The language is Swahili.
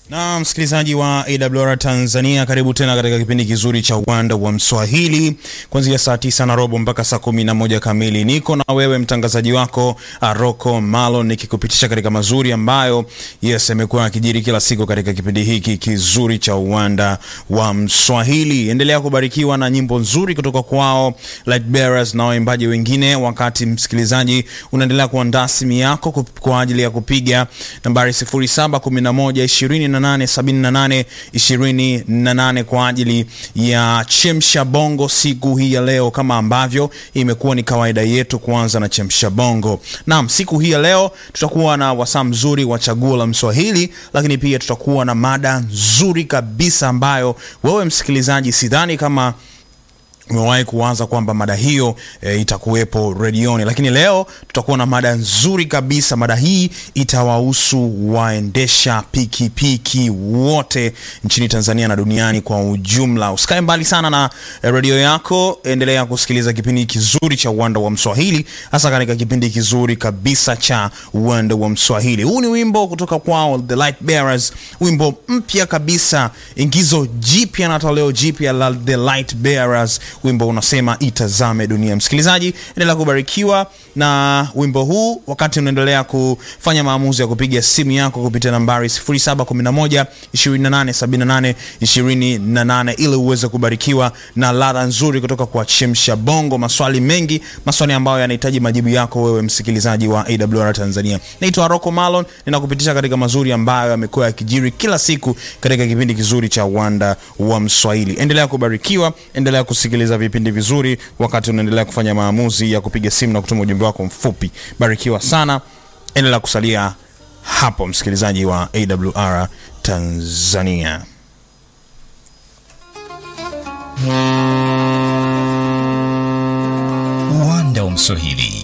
Na msikilizaji wa AWR Tanzania, karibu tena katika kipindi kizuri cha uwanda wa Mswahili kuanzia saa tisa na robo mpaka saa kumi na moja kamili. Niko na wewe mtangazaji wako Aroko Malo nikikupitisha katika mazuri ambayo yes yamekuwa yakijiri kila siku katika kipindi hiki kizuri cha uwanda wa Mswahili. Endelea kubarikiwa na nyimbo nzuri kutoka kwao Light Bearers na waimbaji wengine, wakati msikilizaji unaendelea kuandaa simu yako kwa ajili ya kupiga nambari 0711 28 28 kwa ajili ya chemsha bongo siku hii ya leo, kama ambavyo imekuwa ni kawaida yetu kuanza na chemsha bongo. Naam, siku hii ya leo tutakuwa na wasaa mzuri wa chaguo la Mswahili, lakini pia tutakuwa na mada nzuri kabisa ambayo wewe msikilizaji, sidhani kama umewahi kuwaza kwamba mada hiyo e, itakuwepo redioni, lakini leo tutakuwa na mada nzuri kabisa. Mada hii itawahusu waendesha pikipiki wote nchini Tanzania na duniani kwa ujumla. Usikae mbali sana na e, redio yako, endelea kusikiliza kipindi kizuri cha Uwanda wa Mswahili, hasa katika kipindi kizuri kabisa cha Uwanda wa Mswahili. Huu ni wimbo kutoka kwao The Light Bearers, wimbo mpya kabisa, ingizo jipya na toleo jipya la The Light Bearers wimbo unasema itazame dunia. Msikilizaji, endelea kubarikiwa na wimbo huu wakati unaendelea kufanya maamuzi ya kupiga simu yako kupitia nambari 0711 2878 28 ili uweze kubarikiwa na ladha nzuri kutoka kwa Chemsha Bongo. Maswali mengi, maswali ambayo yanahitaji majibu yako wewe msikilizaji wa AWR Tanzania. Naitwa Rocco Malon, ninakupitisha katika mazuri ambayo yamekuwa yakijiri kila siku katika kipindi kizuri cha Uwanda wa Mswahili. Endelea kubarikiwa, endelea kusikiliza vipindi vizuri wakati unaendelea kufanya maamuzi ya kupiga simu na kutuma ujumbe wako mfupi. Barikiwa sana, endelea kusalia hapo msikilizaji wa AWR Tanzania. Uwanda wa Mswahili